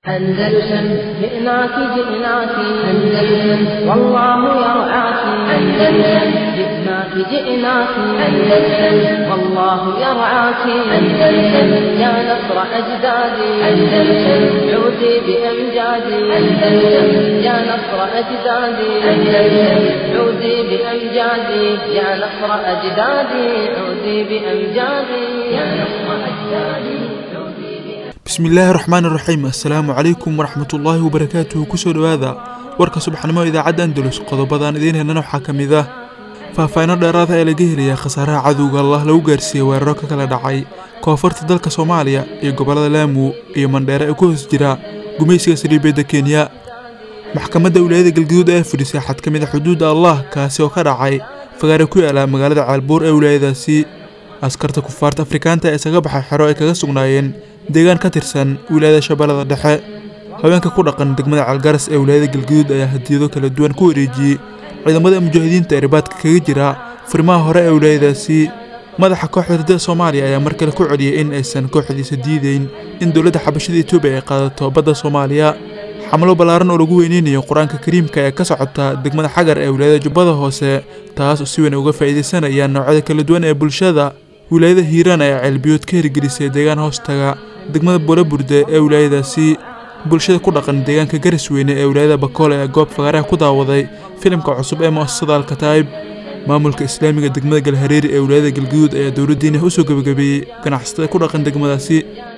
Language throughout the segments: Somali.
أندلسن جئناك جئناك أندلسن والله يرعاك أندلسن جئناك جئناك أندلسن والله يرعاك أندلسن يا نصر أجدادي أندلسن عودي بأمجادي أندلسن يا نصر أجدادي أندلسن عودي بأمجادي يا نصر أجدادي عودي بأمجادي يا نصر أجدادي bismillaahi raxmaan iraxiim assalaamu calaykum waraxmatullaahi wabarakaatuhu kusoo dhowaada warka subaxnimo idaacadda andalus qodobadan idiin helnana waxaa ka mid ah faahfaahino dheeraada ee laga helayaa khasaaraha cadowga allah lagu gaarsiiyey weeraro ka kala dhacay koonfurta dalka soomaaliya iyo gobollada laamu iyo mandheere ee ku hoos jira gumaysiga saliibeedda kenya maxkamadda wilaayada galgaduud ayaa fudhisay xad ka mid a xuduudda allah kaasi oo ka dhacay fagaare ku yaala magaalada caalbuur ee wilaayadaasi askarta kufaarta afrikaanta ee isaga baxay xero ay kaga sugnaayeen deegaan ka tirsan wilaayada shabeellada dhexe haweenka ku dhaqan degmada calgaras ee wilaayada galgaduud ayaa hadiyado kala duwan ku wareejiyey ciidamada mujaahidiinta ee ribaadka kaga jira furimaha hore ee wilaayadaasi madaxa kooxda ridada soomaaliya ayaa mar kale ku celiyey in aysan kooxdiisa diideyn in dowladda xabashada etoobiya ay qaadato badda soomaaliya xamlo ballaaran oo lagu weyneynayo qur-aanka kariimka ee ka socota degmada xagar ee wilaayada jubbada hoose taas oo si weyn uga faa'iidaysanayaan noocyada kala duwan ee bulshada wilaayada hiiraan ayaa ceelbiyood ka hirgelisay deegaan hoostaga degmada boolaburde ee wilaayadaasi bulshada ku dhaqan deegaanka garas weyne ee wilaayada bakoole ee goob fagaaraha ku daawaday filimka cusub ee mu'asasada alkataa'ib maamulka islaamiga degmada galhareeri ee wilaayada galgaduud ayaa dowladdiina usoo gebagabeeyey ganacsatada ku dhaqan degmadaasi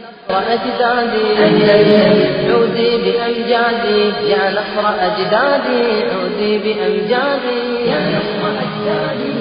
أجدادي أندلسن عودي بأمجادي يا نصر أجدادي عودي بأمجادي يا نصر أجدادي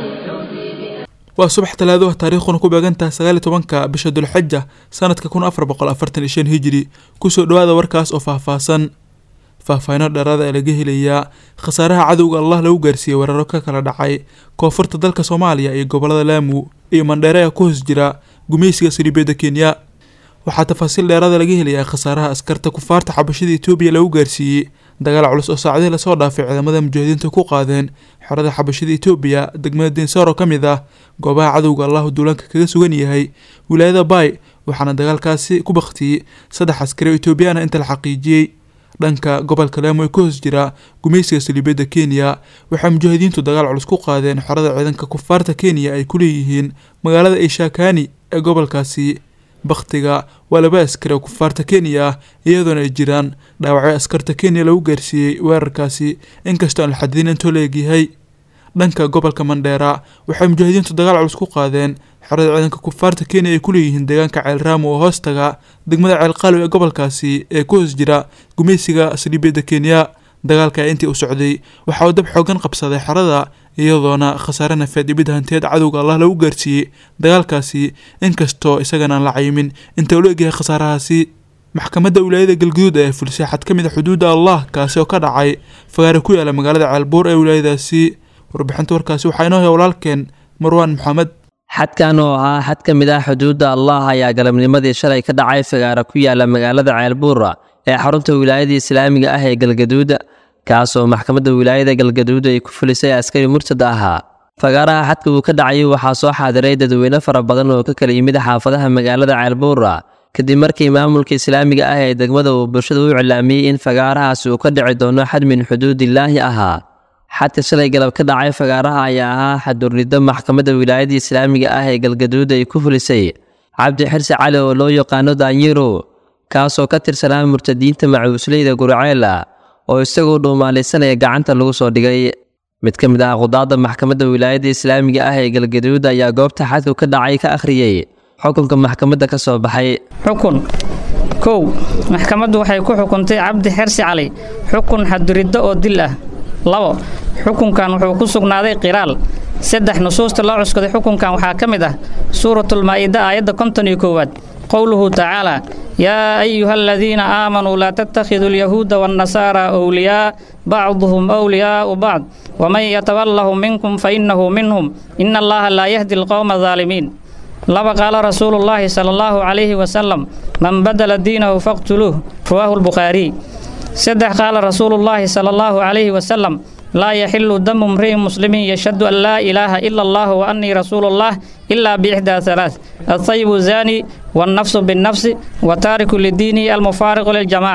waa subax talaado ah taariikhduna ku beegantaha sagaal iyo tobanka bisha dulxaja sanadka kun afar boqol afartan iyo shan hijiri kusoo dhowaada warkaas oo faahfaahsan faahfaahino dheeraada ee laga helayaa khasaaraha cadowga allah lagu gaarsiiyey weeraro ka kala dhacay koonfurta dalka soomaaliya iyo gobollada laamu iyo mandheere ee ku hoos jira gumaysiga saliibeedda kenya waxaa tafaasiil dheeraada laga helayaa khasaaraha askarta kufaarta xabashada etoobiya lagu gaarsiiyey dagaal culus oo saacadihii lasoo dhaafay ciidamada mujaahidiinta ku qaadeen xerada xabashada etoobiya degmada dinsoor oo ka mid ah goobaha cadowga allahu duulaanka kaga sugan yahay wilaayada baay waxaana dagaalkaasi ku baktiyey saddex askari oo etoobiyana inta la xaqiijiyey dhanka gobolka laamo ee ka hoos jira gumaysiga saliibeedda kenya waxay mujaahidiintu dagaal culus ku qaadeen xerada ciidanka kufaarta kenya ay ku leeyihiin magaalada ishakani ee gobolkaasi bakhtiga waa laba askari oo kufaarta kenya ah iyadoona ay jiraan dhaawacyo askarta kenya lagu gaarsiiyey weerarkaasi inkastoo aan la xadidin intoo la egyahay dhanka gobolka mandheera waxay mujaahidiintu dagaal culus ku qaadeen xerada ciidanka kufaarta kenya ay ku leeyihiin deegaanka ceelraamo oo hoostaga degmada ceelqaalow ee gobolkaasi ee ku hoos jira gumaysiga saliibeedda kenya dagaalka intii uu socday waxa uu dab xoogan qabsaday xerada iyadoona khasaare nafeed iyo mid hanteed cadowga allah lagu gaarsiiyey dagaalkaasi inkastoo isagana aan la cayimin inta uu la egyahay khasaarahaasi maxkamadda wilaayada galgaduud ayaa fulisay xad ka mid a xuduudda allah kaasi oo ka dhacay fagaare ku yaala magaalada ceelbuur ee wilaayadaasi warbixinta warkaasi waxaa inoo haya walaalkeen marwaan maxamed xadkan oo ah xad ka mid ah xuduudda allah ayaa galabnimadii shalay ka dhacay fagaare ku yaala magaalada ceelbuura ee xarunta wilaayada islaamiga ah ee galgaduud kaasoo maxkamadda wilaayada galgaduud ay ku fulisay askari murtad ahaa fagaaraha xadka uu ka dhacay waxaa soo xaadiray dadweyne fara badan oo ka kala yimid xaafadaha magaalada ceelbuura kadib markii maamulka islaamiga ah ee degmada uu bulshada u iclaamiyey in fagaarahaasi uu ka dhici doono xad min xuduudillaahi ahaa xadka shalay galab ka dhacay fagaaraha ayaa ahaa xadurriddo maxkamadda wilaayada islaamiga ah ee galgaduud ay ku fulisay cabdi xirsi cali oo loo yaqaano daanyiro kaasoo ka tirsanaa murtadiinta macuusleyda gurceela oo isagoo dhuumaalaysanaya gacanta lagu soo dhigay mid ka mid ah qudaadda maxkamadda wilaayadda islaamiga ah ee galgaduud ayaa goobta xadku ka dhacay ka akhriyey xukunka maxkamadda ka soo baxay xukun kow maxkamaddu waxay ku xukuntay cabdi xersi cali xukun xaduriddo oo dil ah labo xukunkan wuxuu ku sugnaaday qiraal saddex nusuusta loo cuskaday xukunkan waxaa ka mid ah suuratulmaa'ida aayadda konton iyo koowaad qowluhu tacaalaa yaa ayuha aladiina aamanuu laa tattakhiduu alyahuuda waannasaara wliyaa bacduhum wliyaa'u bacd waman yatawallahum minkum fa innahu minhum ina allaha laa yahdi alqowma adaalimiin laba qaala rasuulu llaahi sala allahu calayhi wasalam man badala diinahu faqtuluuh rawaahu lbukhaariy saddex qaala rasuulullaahi sala allahu calayhi wasalam laa yaxilu damu mri'in muslimin yashhadu an laa ilaaha ila allah wa annii rasuulullah ilaa biixdaa halaath altayibu zaani wannafsu binnafsi wa taariku lidiinihi almufaariqu liljamaca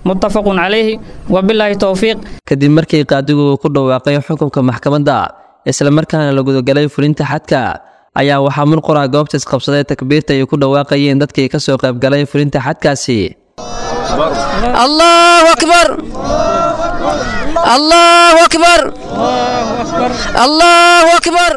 muttafaqun calayhi wabilaahi towfiiq kadib markii qaadigu uu ku dhawaaqay xukunka maxkamadda islamarkaana la gudagalay fulinta xadka ayaa waxaa murqura goobta isqabsaday takbiirta ay ku dhawaaqayeen dadkii ka soo qaybgalay fulinta xadkaasi allahu akbar allahu akbar allahu akbar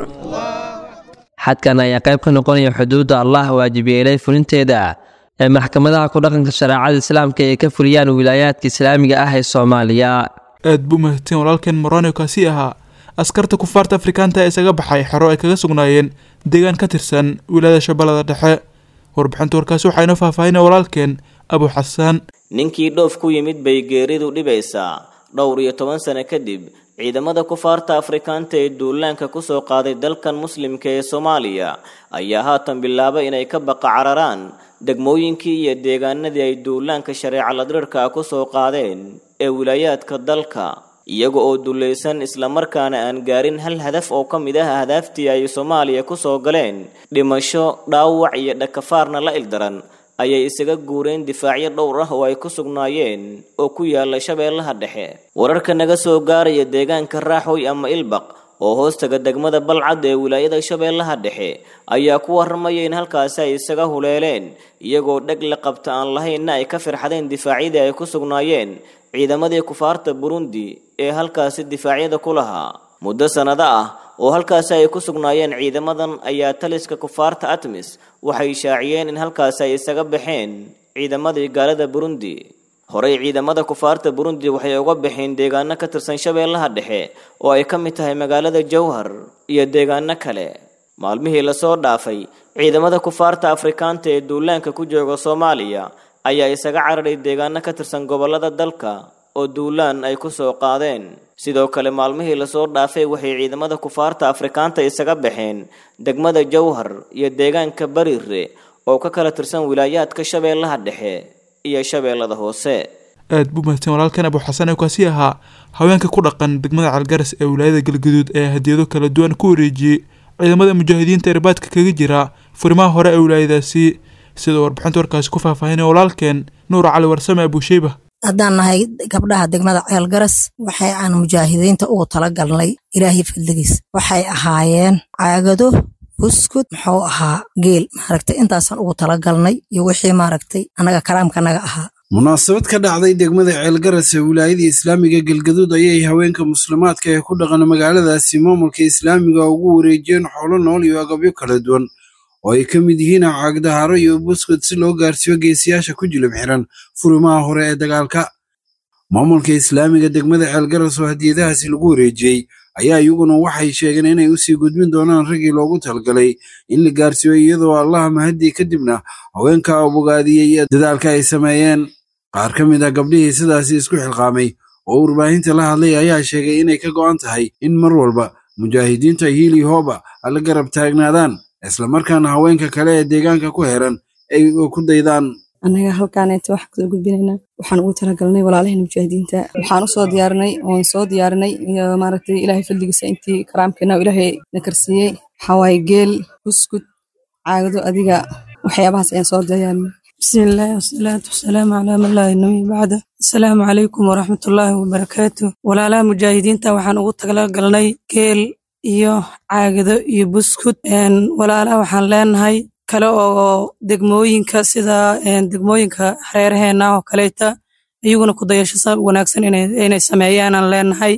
xadkan ayaa qayb ka noqonaya xuduudda allah waajibiyeelay fulinteeda ee maxkamadaha ku dhaqanka shareecada islaamka ay ka fuliyaan wilaayaadka islaamiga ah ee soomaaliya aad buu mahadsan walaalkeen morano kaasi ahaa askarta kufaarta afrikaanta ee isaga baxay xero ay kaga sugnaayeen deegaan ka tirsan wilaayada shabeellada dhexe warbixinta warkaasi waxaa inoo faahfaahinaya walaalkeen abu xasaan ninkii dhoof ku yimid bay geeridu dhibaysaa dhowr iyo toban sano kadib ciidamada kufaarta afrikaanta ee duulaanka kusoo qaaday dalkan muslimka ee soomaaliya ayaa haatan bilaabay inay ka baqa cararaan degmooyinkii iyo deegaanadii ay duulaanka shareeca ladrirka ah kusoo qaadeen ee wilaayaadka dalka iyaga oo dulaysan islamarkaana aan gaarin hal hadaf oo ka mid ah ahdaaftii ay soomaaliya kusoo galeen dhimasho dhaawac iyo dhakafaarna la ildaran ayay isaga guureen difaacyo dhowr ah oo ay ku sugnaayeen oo ku yaala shabeellaha dhexe wararka naga soo gaaraya deegaanka raaxoy ama ilbaq oo hoostaga degmada balcad ee wilaayada shabeellaha dhexe ayaa ku warramaya in halkaasi ay isaga huleeleen iyagoo dheg la qabta aan lahaynna ay ka firxadeen difaacyadii ay ku sugnaayeen ciidamadii kufaarta burundi ee halkaasi difaacyada ku lahaa muddo sannado ah oo halkaasi ay ku sugnaayeen ciidamadan ayaa taliska kufaarta atmis waxay shaaciyeen in halkaasi ay isaga baxeen ciidamadii gaalada burundi horey ciidamada kufaarta burundi waxay uga baxeen deegaano ka tirsan shabeellaha dhexe oo ay ka mid tahay magaalada jowhar iyo deegaano kale maalmihii lasoo dhaafay ciidamada kufaarta afrikaanta ee duulaanka ku jooga soomaaliya ayaa isaga cararay deegaano ka tirsan gobollada dalka oo duulaan ay ku soo qaadeen sidoo kale maalmihii lasoo dhaafay waxay ciidamada kufaarta afrikaanta isaga baxeen degmada jowhar iyo deegaanka bariire oo ka kala tirsan wilaayaadka shabeellaha dhexe iyo shabeellada hoose aad buu mahadsan walaalkan abu xasan ee kaasi ahaa haweenka ku dhaqan degmada calgaras ee wilaayada galgaduud ee hadiyado kala duwan ku wareejiyey ciidamada mujaahidiinta irbaadka kaga jira furimaha hore ee wilaayadaasi sidoo warbixinta warkaasi ku faahfaahinaya walaalkeen nuur cali warsame abusheyba haddaan nahay gabdhaha degmada ceelgaras waxay aan mujaahidiinta ugu tala galnay ilaahay fadligiis waxay ahaayeen caagado buskud muxuu ahaa geel maaragtay intaasaan ugu tala galnay iyo wixii maaragtay annaga karaamkanaga ahaa munaasabad ka dhacday degmada ceelgaras ee wilaayadii islaamiga galgaduud ayay haweenka muslimaadka ee ku dhaqan magaaladaasi maamulka islaamiga ugu wareejiyeen xoolo nool iyo agabyo kala duwan oo ay ka mid yihiin caagdaharo iyo buskud si loo gaarsiiyo geesiyaasha ku jilib xiran furimaha hore ee dagaalka maamulka islaamiga degmada ceelgaras oo hadiyadahaasi lagu wareejiyey ayaa iyaguna waxay sheegeen inay usii gudbin doonaan raggii loogu talgalay in la gaarsiiyo iyadoo allaha mahadii kadibna haweenka abogaadiyey dadaalka ay sameeyeen qaar ka mid a gabdhihii sidaasi isku xilqaamay oo warbaahinta la hadlay ayaa sheegay inay ka go'an tahay in mar walba mujaahidiinta hiili hooba alla garab taagnaadaan islamarkaana haweenka kale ee deegaanka ku heran ay ku daydaan annaga halkaaneeta waxaan kusoo gudbinaynaa waxaan ugu talagalnay walaalaheen mujaahidiinta waxaan usoo diyaarinay oon soo diyaarinay iyo maaragtay ilaahay fadligiisa intii karaamkeena oo ilaahay na karsiiyey waxawaaye geel buskud caagado adiga waxyaabahaas ayaan soo diyaarinay bismillaahi wasalaatu wasalaamu calaa man laa nabiy bacda asalaamu calaykum waraxmatullaahi wabarakaatu walaalaha mujaahidiinta waxaan ugu talagalnay geel iyo caagado iyo buskud walaalaha waxaan leenahay kale oo degmooyinka sida degmooyinka hareeraheena oo kaleeta iyaguna ku dayasho wanaagsan inay sameeyaanaan leenahay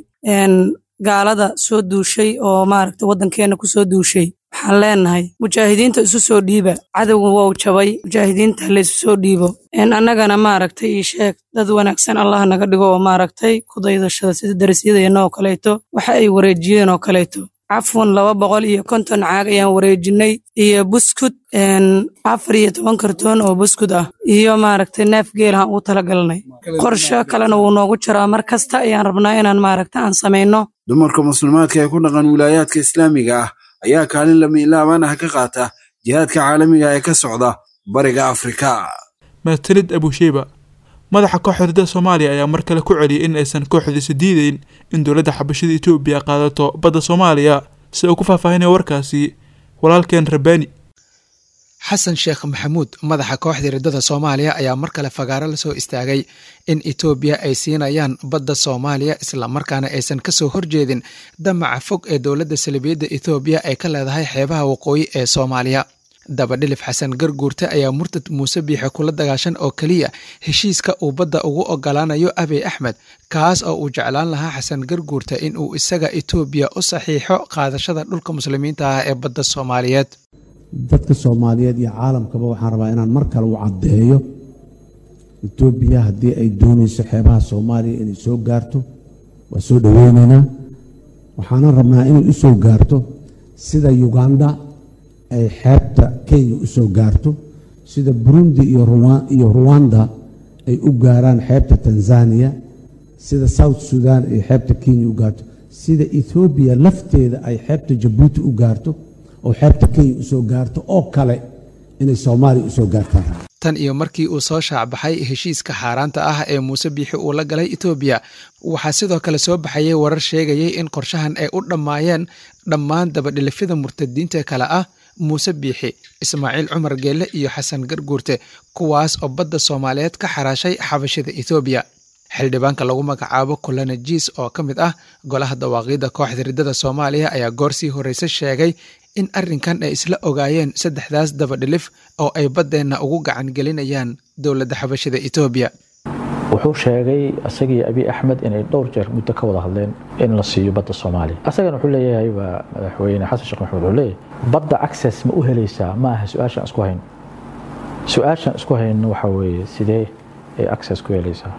gaalada soo duushay oo maaragta waddankeena kusoo duushay waxaan leenahay mujaahidiinta isu soo dhiiba cadowga wou jabay mujaahidiinta laysu soo dhiibo annagana maaragtay ii sheeg dad wanaagsan allah naga dhigo oo maaragtay ku daydashada sida darasyadeenna oo kaleeto waxa ay wareejiyeen oo kaleeto cafwan laba boqol iyo konton caag ayaan wareejinay iyo buskud afar iyo toban kartoon oo buskud ah iyo maaragtay neef geelahan ugu talagalnay qorsho kalena wuu noogu jiraa mar kasta ayaan rabnaa inaan maaragta aan samayno dumarka muslimaadka ee ku dhaqan wilaayaadka islaamiga ah ayaa kaalin lamiilaaban ah ka qaata jihaadka caalamiga ee ka socda bariga afrika mahadsanid abusheyba madaxa kooxda ridada soomaaliya ayaa mar kale ku celiyay in aysan kooxdiisa diideyn in dowladda xabashada etoobiya qaadato badda soomaaliya si uu ku faahfaahinaya warkaasi walaalkeen rabbaani xasan sheekh maxamuud madaxa kooxda riddada soomaaliya ayaa mar kale fagaaro la soo istaagay in etoobiya ay siinayaan badda soomaaliya islamarkaana aysan ka soo horjeedin damaca fog ee dowladda salibiyadda etoobiya ay ka leedahay xeebaha waqooyi ee soomaaliya dabadhilif xasan garguurte ayaa murtad muuse biixe kula dagaashan oo keliya heshiiska uu badda ugu ogolaanayo abiy axmed kaas oo uu jeclaan lahaa xasan garguurte in uu isaga etoobiya u saxiixo qaadashada dhulka muslimiinta ah ee badda soomaaliyeed dadka soomaaliyeed iyo caalamkaba waxaan rabaa inaan mar kale u caddeeyo etoobiya haddii ay doonayso xeebaha soomaaliya inay soo gaarto waa soo dhoweynaynaa waxaanan rabnaa inay u soo gaarto sida uganda ay xeebta kenya u soo gaarto sida burundi iyo ruwanda ay u gaaraan xeebta tanzaniya sida south sudan ay xeebta kenya u gaarto sida ethoobiya lafteeda ay xeebta jabuuti u gaarto oo xeebta kenya u soo gaarto oo kale inay soomaaliya u soo gaartaan tan iyo markii uu soo shaacbaxay heshiiska xaaraanta ah ee muuse biixi uu la galay etoobiya waxaa sidoo kale soo baxayay warar sheegayay in qorshahan ay u dhammaayeen dhammaan dabadhilifyada murtadiinta kale ah muuse biixi ismaaciil cumar geelle iyo xasan garguurte kuwaas oo badda soomaaliyeed ka xaraashay xabashida etoobiya xildhibaanka lagu magacaabo kulana jiis oo ka mid ah golaha dawaaqiidda kooxda riddada soomaaliya ayaa goor sii horreyse sheegay in arrinkan ay isla ogaayeen saddexdaas dabadhilif oo ay baddeenna ugu gacan gelinayaan dowladda xabashida etoobiya wuxuu sheegay isagii abiy axmed inay dhowr jeer muddo ka wada hadleen in la siiyo badda soomaaliya asagana wuxuu leeyahay waa madaxweyne xasan sheekh maxamed wuxuu leeyahay badda access ma u helaysaa ma aha su-aashaan isku hayno su-aashaan isku hayno waxaa weeye sidee ay access ku helaysaa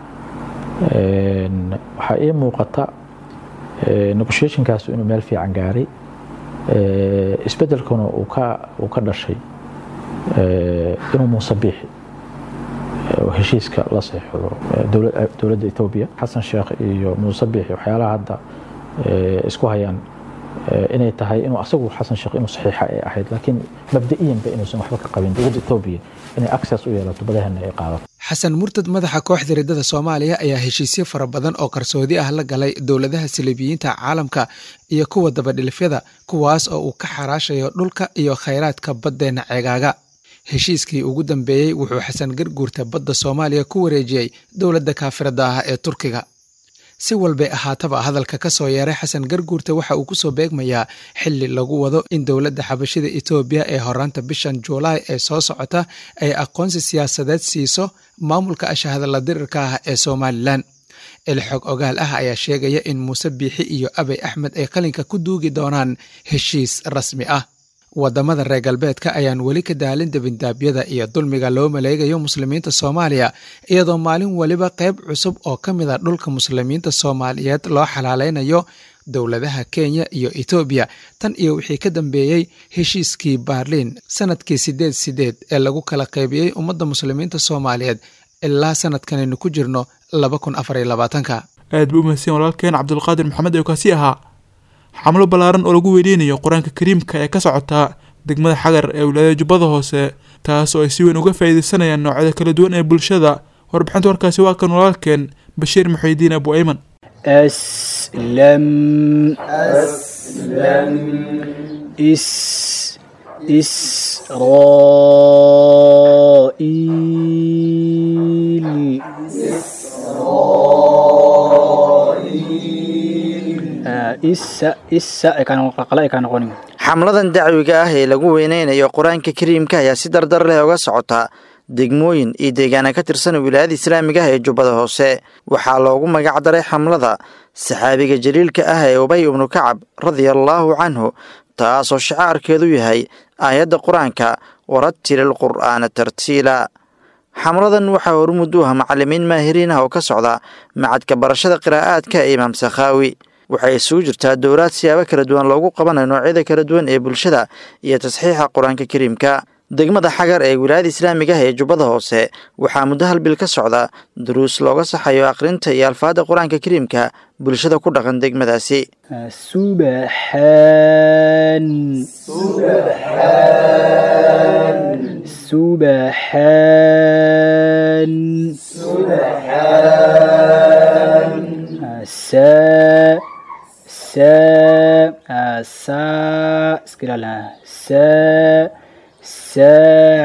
waxaa ii muuqata negotiationkaas inuu meel fiican gaaray isbeddelkuna uu ka dhashay inuu muuse biixi heshiiska la seexdo dowladda etoobiya xasan sheekh iyo muuse biixi waxyaalaha hadda isku hayaan inay tahay inuu asagu xasan sheekh inuu saxiixa ay ahayd laakiin mabda'iyanba inuusan waxba ka qabin dowladda etoobiya inay access u yeelato badahana ay qaadato xasan murtad madaxa kooxda riddada soomaaliya ayaa heshiisyo fara badan oo qarsoodi ah la galay dowladaha saliibiyiinta caalamka iyo kuwa dabadhilifyada kuwaas oo uu ka xaraashayo dhulka iyo khayraadka baddeenna ceegaaga heshiiskii ugu dambeeyey wuxuu xasan garguurta badda soomaaliya ku wareejiyey dowladda kaafirada ah ee turkiga si walbay ahaataba hadalka ka soo yeeray xasan garguurta waxa uu kusoo beegmayaa xili lagu wado in dowladda xabashida etoobiya ee horaanta bishan juulaay ee soo socota ay aqoonsi siyaasadeed siiso maamulka ashahadalla dirirka ah ee somalilan ilxog ogaal ah ayaa sheegaya in muuse biixi iyo abay axmed ay qalinka ku duugi doonaan heshiis rasmi ah wadamada reer galbeedka ayaan weli ka daalin debindaabyada iyo dulmiga loo maleegayo muslimiinta soomaaliya iyadoo maalin weliba qayb cusub oo ka mid a dhulka muslimiinta soomaaliyeed loo xalaaleynayo dowladaha kenya iyo etoobiya tan iyo wixii ka dambeeyey heshiiskii baarliin sanadkii sideed sideed ee lagu kala qaybiyey ummadda muslimiinta soomaaliyeed ilaa sanadkanaynu ku jirno laba kun afar iyo labaatanka aad buu umahadsan walaalkeen cabdulqaadir maxamed ee kaasi ahaa xamlo ballaaran oo lagu weydeynayo qur-aanka kariimka ee ka socota degmada xagar ee wilaayada jubbada hoose taas oo ay si weyn uga faa'iideysanayaan noocyada kala duwan ee bulshada warbixinta warkaasi waa kan walaalkeen bashiir muxuudiin abu ayman أسلم أسلم إس إسرائيل xamladan dacwiga ah ee lagu weyneynayo qur-aanka kariimka ayaa si dardar leh uga socota degmooyin iyo deegaana ka tirsan wilaayada islaamiga ah ee jubbada hoose waxaa loogu magac daray xamlada saxaabiga jaliilka ah ee ubay ibnu kacab radiallaahu canhu taasoo shacaarkeedu yahay aayadda qur-aanka warattilil qur'aana tartiila xamladan waxaa hormud u ah macalimiin maahiriin ah oo ka socda macadka barashada qiraa'aadka ee imaam sakhaawi waxay isugu jirtaa dowlaad siyaabo kala duwan loogu qabanayo noocyada kala duwan ee bulshada iyo tasxiixa qur-aanka kariimka degmada xagar ee wilaayada islaamiga ah ee jubbada hoose waxaa muddo hal bil ka socda duruus looga saxayo akhrinta iyo alfaadda qur-aanka kariimka bulshada ku dhaqan degmadaasi subaxaan subaxaan saa saa saa iska ilaali saa saa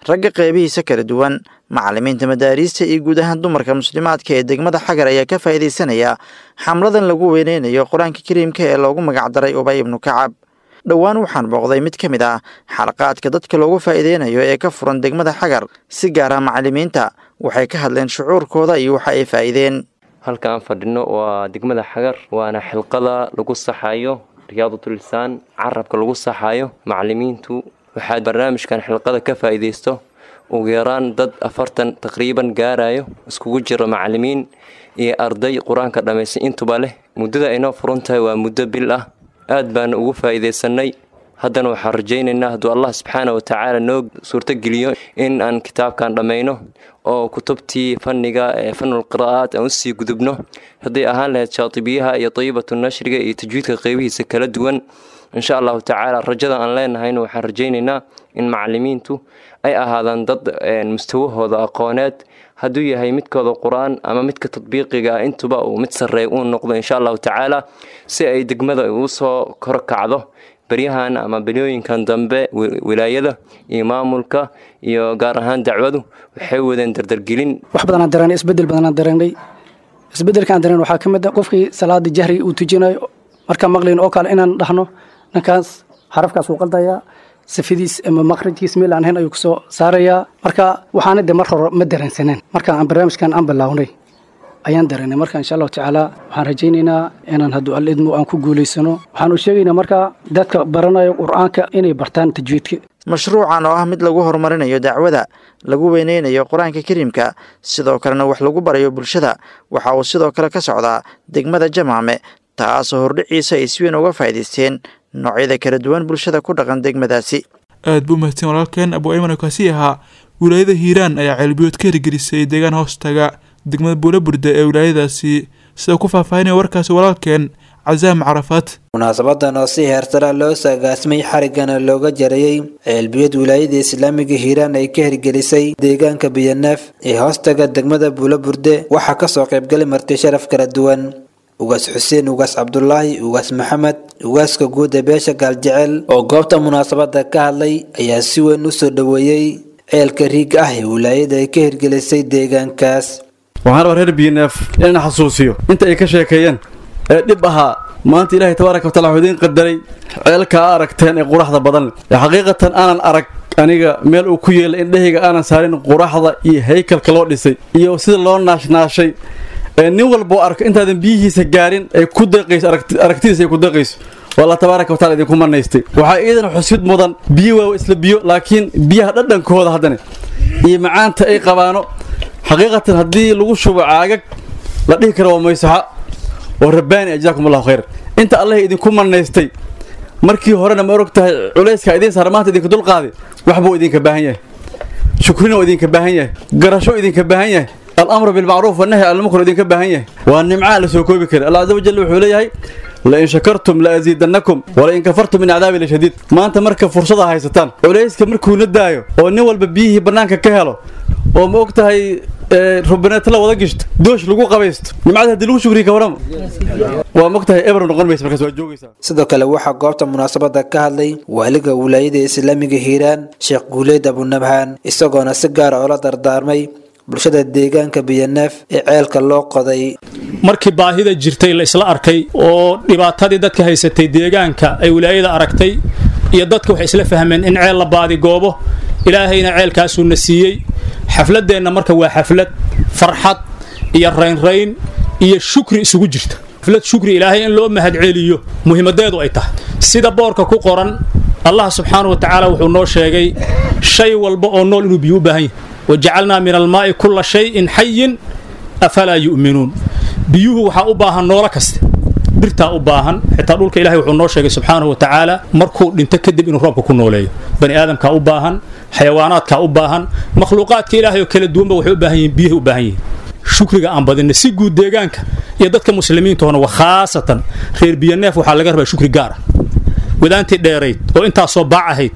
ragga qeybihiisa kala duwan macallimiinta madaariista iyo guud ahaan dumarka muslimaadka ee degmada xagar ayaa ka faa'iidaysanaya xamladan lagu weyneynayo qur-aanka kariimka ee loogu magacdaray ubay ibnu kacab dhowaan waxaan booqday mid ka mid ah xalaqaadka dadka loogu faa'iideynayo ee ka furan degmada xagar si gaar ah macallimiinta waxay ka hadleen shucuurkooda iyo waxa ay faa'iideen halka aan fadhino waa degmada xagar waana xilqada lagu saxayo riyaadatulisaan carabka lagu saxayo macallimiintu waxaa barnaamijkan xilqada ka faa'iidaysto ugu yaraan dad afartan taqriiban gaarayo iskugu jiro macallimiin iyo arday qur-aanka dhammaystay intuba leh muddada aynoo furan tahay waa muddo bil ah aad baana ugu faa'iidaysanay haddana waxaan rajaynaynaa hadduu allah subxaana wa tacaala noo suurtogeliyo in aan kitaabkan dhammayno oo kutubtii fanniga ee fanul qiraa'aat aan usii gudubno hadday ahaan lahayd shaatibiyaha iyo dayibatu nashriga iyo tajwiidka qeybihiisa kala duwan insha allahu tacaala rajada aan leenahayna waxaan rajaynaynaa in macallimiintu ay ahaadaan dad mustawahooda aqooneed hadduu yahay midkooda qur-aan ama midka tadbiiqiga ah intuba uu mid sarreey uu noqdo insha allahu tacaala si ay degmada ugu soo korkacdo beryahan ama beryooyinkan dambe wilaayada iyo maamulka iyo gaar ahaan dacwadu waxay wadeen dardargelin wax badanaan dareennay isbedel badanaan dareennay isbedelkaan dareen waxaa ka mid a qofkii salaada jahri uu tujinayo markaan maqlayn oo kale inaan dhahno ninkaas xarafkaas uu qaldayaa safadiis ama maqrajkiis meel aan ahayn ayuu kusoo saarayaa marka waxaana de mar hore ma dareensaneen marka aan barnaamijkan aan bilaawnay ayaan dareennay marka insha allahu tacaala waxaan rajaynaynaa inaan hadduu alidmo aan ku guulaysano waxaanu sheegaynaa marka dadka baranayo qur-aanka inay bartaan tajwiidka mashruucan oo ah mid lagu horumarinayo dacwada lagu weyneynayo qur-aanka kariimka sidoo kalena wax lagu barayo bulshada waxa uu sidoo kale ka socdaa degmada jamaame taasoo hordhiciisa ay si weyn uga faa'iidaysteen noocyada kala duwan bulshada ku dhaqan degmadaasi aad buu mahadsan walaalkeen abu ayman oo kaasi ahaa wilaayada hiiraan ayaa ceelbiyood ka hirgelisay deegaan hoostaga degmada buulaburde ee wilaayadaasi sida ku faahfaahinaya warkaasi walaalkeen casaam carafaad munaasabadan oo si heersara loo saagaasmay xarigana looga jarayey ceelbiyad wilaayada islaamiga hiiraan ay ka hirgelisay deegaanka biyaneef ee hoostaga degmada buulaburde waxaa kasoo qaybgalay marti sharaf kala duwan ugaas xuseen ugaas cabdulaahi ugaas maxamed ugaaska guud ee beesha gaaljecel oo goobta munaasabada ka hadlay ayaa si weyn u soo dhoweeyey ceelka riigga ah ee wilaayada ay ka hirgelisay deegaankaas waxaan rabaa reer biyaneef inaan xasuusiyo inta ay ka sheekeeyeen ee dhib ahaa maanta ilaahay tabaaraka wataala wuxuu idiin qadaray ceelka a aragteen ee quraxda badan ee xaqiiqatan aanan arag aniga meel uu ku yeelay indhahayga aanan saarin quraxda iyo haykalka loo dhisay iyo sida loo naashnaashay ee nin walboo arko intaadan biyihiisa gaarin ay ku deeqayso aragtidiisa ay ku deeqayso waa allah tabaaraka wataala idinku manaystay waxaa iidan xusid mudan biyo waa isla biyo laakiin biyaha dhadhankooda haddana iyo macaanta ay qabaano xaqiiqatan haddii lagu shubo caagag la dhihi karo waa maysaxa oo rabbaani ajzaakum allahu khayr inta allah idinku manaystay markii horena ma og tahay culayska idiin saara maanta idinka dulqaaday waxbuu idinka baahan yahay shukrina oo idinka baahan yahay garasho idinka baahan yahay alamru bilmacruuf wanahyi can lmunkar idinka baahan yahay waa nimcaa la soo koobi kara allah caza wajal wuxuu leeyahay lain shakartum la asiidannakum walain kafartum min cadaabi lashadiid maanta marka fursada haysataan culayska markuuna daayo oo nin walba biyihii bannaanka ka helo oo ma og tahay rubineeta la wada gishto doosh lagu qabaysto nimcada haddii lagu shukriya ka warama waa ma og tahay eber noqon maysa markaas waa joogaysaa sidoo kale waxaa goobta munaasabada ka hadlay waaliga wilaayada islaamiga hiiraan sheekh guuleed abunabhaan isagoona si gaara oola dardaarmay bulshada deegaanka biyaneef ee ceelka loo qoday markii baahida jirtay la isla arkay oo dhibaatadii dadka haysatay deegaanka ay wilaayada aragtay iyo dadka waxay isla fahmeen in ceel la baadigoobo ilaahayna ceelkaasuuna siiyey xafladeenna marka waa xaflad farxad iyo raynrayn iyo shukri isugu jirta xaflad shukri ilaahay in loo mahadceliyo muhiimadeedu ay tahay sida boorka ku qoran allah subxaanahu wa tacaala wuxuu noo sheegay shay walba oo nool inuu biyo u baahan yahay wajacalnaa min almaa'i kulla shayin xayin afalaa yu'minuun biyuhu waxaa u baahan noolo kaste dhirtaa u baahan xitaa dhulka ilahay wuxuu noo sheegay subxaanahu wa tacaala markuu dhinto kadib inuu roobka ku nooleeyo bani aadamkaa u baahan xayawaanaadkaa u baahan makhluuqaadka ilaahay oo kala duwanba waxay u baahan yihiin biyahay u baahan yihiin shukriga aan badinna si guud deegaanka iyo dadka muslimiintoona wa khaasatan reer biyaneef waxaa laga rabaa shukri gaara wadaantii dheerayd oo intaasoo baac ahayd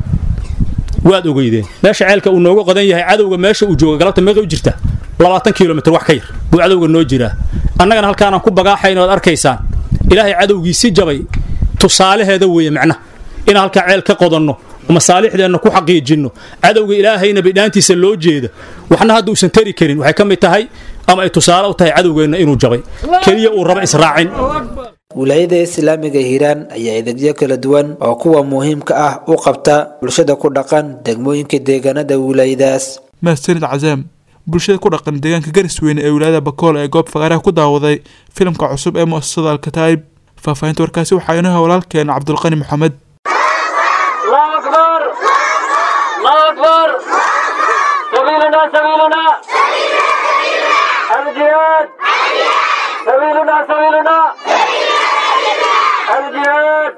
waad ogeydeen meesha ceelka uu nooga qodan yahay cadowga meesha uu jooga galabta meeqa u jirta labaatan kilomitr wax ka yar buu cadowga noo jiraa annagana halkaanaan ku bagaaxayn oad arkaysaan ilaahay cadowgiisi jabay tusaalaheeda weeye macnaha inaan halkaa ceel ka qodanno masaalixdeenna ku xaqiijinno cadowga ilaahayna bidhaantiisa loo jeeda waxna hadda uusan tari karin waxay ka mid tahay ama ay tusaale u tahay cadowgeenna inuu jabay keliya uu raba israacin wilaayada islaamiga hiiraan ayaa idegyo kala duwan oo kuwa muhiimka ah u qabta bulshada ku dhaqan degmooyinka deegaanada wilaayadaas mahadsanid cazaam bulshada ku dhaqan deegaanka garisweyne ee wilaayada bakool ee goob fagaaraha ku daawaday filimka cusub ee mu'asasada alkataa'ib faahfaahinta warkaasi waxaa inoo walaalkeen cabdulqani maxamed الله أكبر الله أكبر سبيلنا سبيلنا الجهاد سبيلنا سبيلنا الجهاد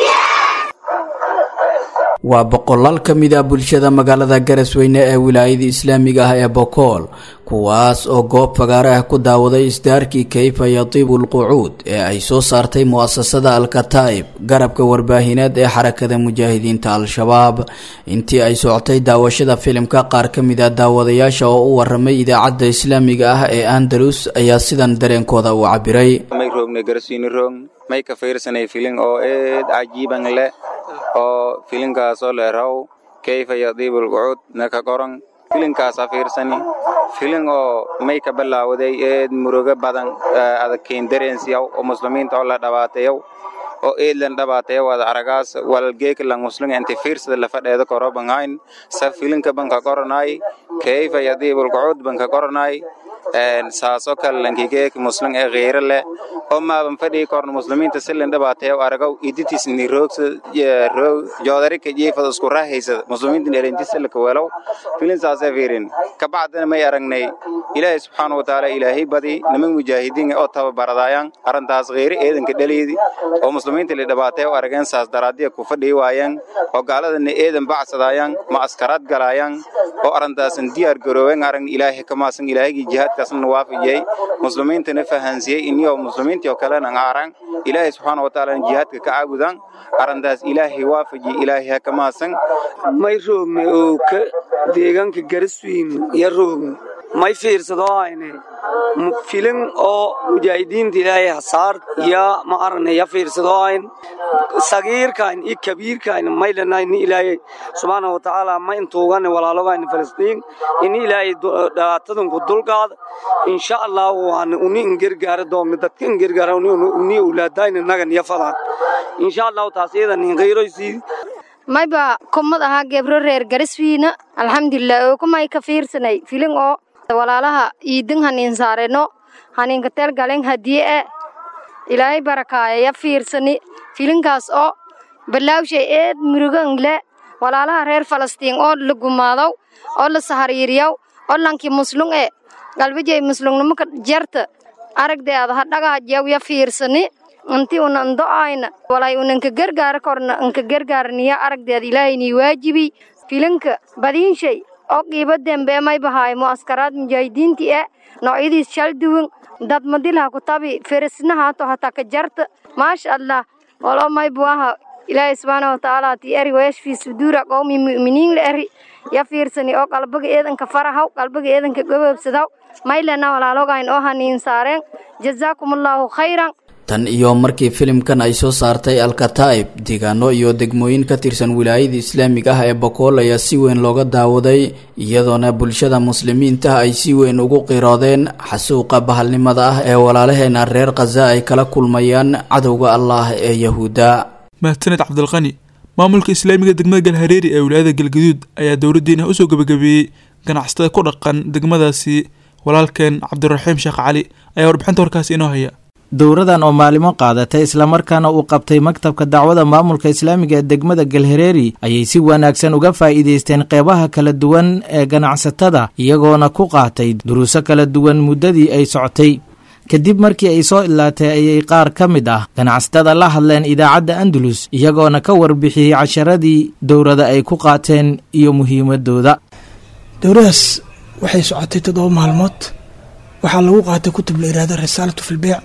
waa boqolaal ka mid ah bulshada magaalada garasweyne ee wilaayada islaamiga ah ee bokool kuwaas oo goob fagaare ah ku daawaday isdaarkii kayfa yatiibu lqucuud ee ay soo saartay mu'asasada alkataa'ib garabka warbaahineed ee xarakada mujaahidiinta al-shabaab intii ay socotay daawashada filimka qaar ka mid ah daawadayaasha oo u waramay idaacadda islaamiga ah ee andalus ayaa sidan dareenkooda u cabiray may roogna garasweyne roog may ka fiirsanay filin oo eed cajiiban leh oo filinkaasoo leeraw kayfa yadiibu lqucuud naka qoran filinkaasa fiirsani filin oo may ka bilaawaday eed murugo badan adagkeyn dareensiyaw oo muslimiinta oo la dhawaateyow oo eedlan dhawaateyow ad aragaas walgeeklan muslim inti fiirsada lafadheeda koro banhayn sa filinka banka qoranay kayfa yadiibu lqucuud banka qoranay saasoo kale lankigeek muslim ee kheyre leh oo maaban fadhii korna muslimiinta silin dhibaateeyo aragaw iditis ni roogsa joodarika jiifada isku raahaysada muslimiinta elentisallaka welow filin saasee fiirin kabacdina may aragnay ilaahay subxaana wa tacaala ilaahay badi niman mujaahidiin oo tababaradayaan arrintaas kheyre eedanka dhaliidi oo muslimiinta la dhibaateeyo arageen saas daraadiya ku fadhii waayeen oo gaaladana eedan bacsadayaan ma askaraad galayaan oo arrintaasan diyaar garooween aragn ilaahay kamaasan ilaahaygi jihaadkaasna waafijiyey muslimiintana fahansiyey iniyoo muslimiintii oo kalena aaran ilaahay subxaana wa tacaala jihaadka ka caabudaan arrintaas ilaahay waafaji ilaahay ha kamaasan may roogna oo ka deegaanka gariswiin ya roogna may fiirsadoo hayne filin oo mujaahidiinta ilaahay hasaar ya ma aragna ya fiirsadoo hayn sagiirkayn iyo kabiirkayn may lanayn ilaahay subxaana wa tacaala ma intuugane walaalogayna falastiin ini ilaahay dhaatadanku dulqaada insha allah waan uni ingergaara doogna dadka ingergaara uni ulaadayna nagan ya fadaan insha allahu taas iyadan inqayroysiidi mayba kumad ahaa gebro reer gariswiina alxamdulilah oo kumay ka fiirsanay filin oo walaalaha iidin haniin saareno haniinka teel galen hadiye e ilaahay barakaaya ya fiirsani filinkaas oo balaawshay eed murugan le walaalaha reer falastiin oo la gumaadow oo la sahariiriyaw oo lankii muslung e galbijay muslungnimaka jarta aragdeeda hadhagaajyaw ya fiirsani inti una ndo'ayna walay unanka gargaara korna anka gargaarniya aragdeeda ilaahaynii waajibi filinka badiinshay oo qiiba dembe may bahaay mu'askaraad mujaahidiintii e noocyadiis shal duwan dad madilha kutabi feresnahaato hataa ka jarta maasha allah walo may buaha ilaahay subxaana watacaala ti eri weeshfii suduura qowmi mu'miniin la eri ya fiirsani oo qalbiga eedanka farahaw qalbiga eedanka gobobsadaw maylena walaalogayn oo haniin saareen jazaakumullahu khayran tan iyo markii filimkan ay soo saartay alkataa'ib deegaano iyo degmooyin ka tirsan wilaayada islaamiga ah ee bokool ayaa si weyn looga daawaday iyadoona bulshada muslimiinta ay si weyn ugu qiroodeen xasuuqa bahalnimada ah ee walaalaheena reer khaza ay kala kulmayaan cadowga allah ee yahuudda mahadsaned cabdilqani maamulka islaamiga degmada galhareeri ee wilaayada galgaduud ayaa dowladdiina usoo gebagabeeyey ganacsatada ku dhaqan degmadaasi walaalkeen cabdiraxiim sheekh cali ayaa warbixinta warkaasi inoo haya dowradan oo maalimo qaadatay islamarkaana uu qabtay maktabka dacwada maamulka islaamiga ee degmada galhareeri ayay si wanaagsan uga faa'iidaysteen qeybaha kala duwan ee ganacsatada iyagoona ku qaatay duruuso kala duwan muddadii ay socotay kadib markii ay soo ilaatay ayay qaar ka mid ah ganacsatada la hadleen idaacadda andalus iyagoona ka warbixiyey casharadii dowrada ay ku qaateen iyo muhiimadooda dowradaas waxay socotay toddoba maalmood waxaa lagu qaatay kutub la yihahdo risaalatu filbeyc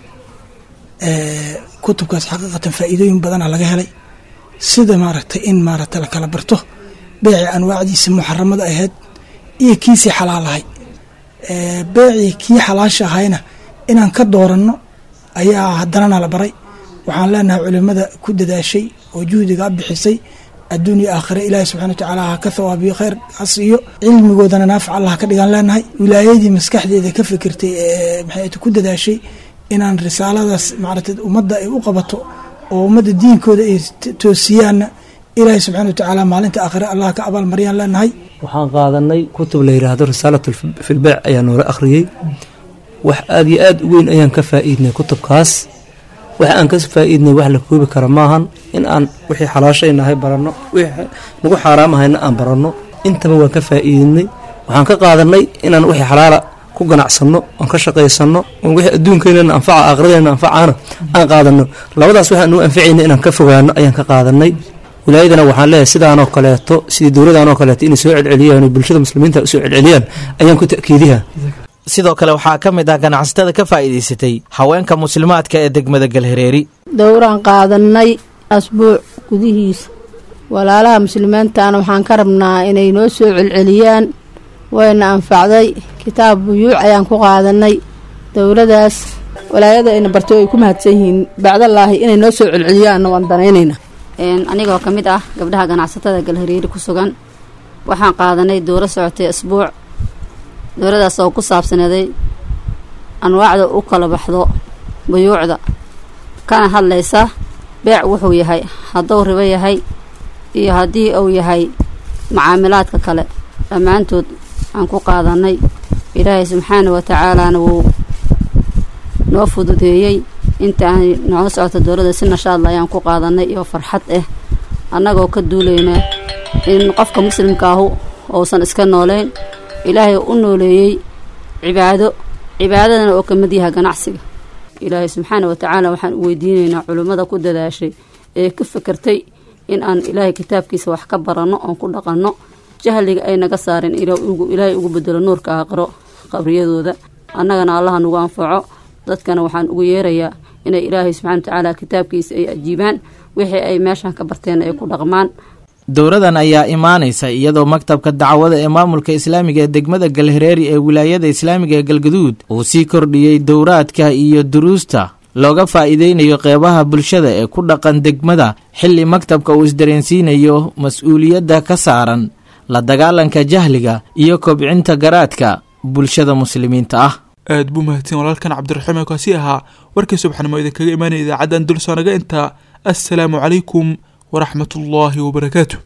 kutubkaas xaqiiqatan faa'iidooyin badana laga helay sida maaragtay in maaragtay la kala barto beeci anwaacdiisa muxaramada ahayd iyo kiisii xalaal ahay beecii kii xalaasha ahayna inaan ka dooranno ayaa haddanana la baray waxaan leenahay culimada ku dadaashay oo juhdiga bixisay adduunya aakhire ilaahi subxana watacaala ha ka thawaabiyo khayr ha siiyo cilmigoodana naafic allah ka dhigaan leenahay wilaayadii maskaxdeeda ka fikirtay ee maxay ku dadaashay inaan risaaladaas maaragtay ummadda ay u qabato oo ummadda diinkooda ay toosiyaanna ilaahi subxana watacaala maalinta aakhire allah ka abaalmaryaan leenahay waxaan qaadanay kutub la yidhaahdo risaalat filbeec ayaa noola akhriyey wax aada iyo aada u weyn ayaan ka faa'iidnay kutubkaas wax aan ka faa'iidnay wax la koobi kara maahan in aan wixii xalaashaynahay baranno wixii nagu xaaraamahayna aan baranno intaba waan ka faa'iidnay waxaan ka qaadanay inaan wixii xalaala ku ganacsanno oon ka shaqaysanno oon wixii adduunkeynana anfaca aakhiradeenna anfacaana aan qaadanno labadaas waxaan nuu anficayna inaan ka fogaano ayaan ka qaadanay wilaayadana waxaan leeyahay sidaanoo kaleeto sidii dowladaanoo kaleeto inay soo celceliyaan oo bulshada muslimiinta usoo celceliyaan ayaan ku ta'kiidiha sidoo kale waxaa ka mid ah ganacsatada ka faa'iidaysatay haweenka muslimaadka ee degmada galhareeri dowraan qaadanay asbuuc gudihiisa walaalaha muslimiintaana waxaan ka rabnaa inay noo soo celceliyaan wayna anfacday kitaab buyuuc ayaan ku qaadanay dowladaas walaayada ayna bartay ay ku mahadsan yihiin bacdallaahi inay noo soo celceliyaanna waan danaynayna anigoo ka mid ah gabdhaha ganacsatada galhareeri ku sugan waxaan qaadanay dowro socotay asbuuc dowladaas oo ku saabsaneeday anwaacda u kala baxdo buyuucda kana hadlaysa beec wuxuu yahay hadduu ribo yahay iyo haddii uu yahay macaamilaadka kale dhammaantood aan ku qaadanay ilaahay subxaana wa tacaalaana wuu noo fududeeyey inta aan nooga socoto dowladda si nashaadla ayaan ku qaadanay iyo farxad ah annagoo ka duulayna in qofka muslimka ahu uusan iska nooleyn ilaahay u nooleeyey cibaado cibaadadana oo ka mid yaha ganacsiga ilaahay subxaana wa tacaala waxaan u weydiinaynaa culimmada ku dadaashay ee ka fikirtay in aan ilaahay kitaabkiisa wax ka baranno oon ku dhaqanno jahliga ay naga saareen ilaahay ugu bedelo nuurka aqro qabriyadooda annagana allaha nagu anfaco dadkana waxaan ugu yeerayaa inay ilaahay subxana wa tacaala kitaabkiisa ay ajiibaan wixii ay meeshan ka barteen ay ku dhaqmaan dowradan ayaa imaanaysa iyadoo maktabka dacwada ee maamulka islaamiga ee degmada galhareeri ee wilaayada islaamiga ee galgaduud uu sii kordhiyey dowraadka iyo duruusta looga faa'iideynayo qeybaha bulshada ee ku dhaqan degmada xilli maktabka uu isdareensiinayo mas-uuliyadda ka saaran la dagaalanka jahliga iyo kobcinta garaadka bulshada muslimiinta ah aad buu mahadsan walaalkan cabdiraxiim ee kaasi ahaa warkii subaxnimo idinkaga imaanaya idaacaddan dulsoonaga intaa assalaamu calaykum waraxmatullaahi wabarakaatu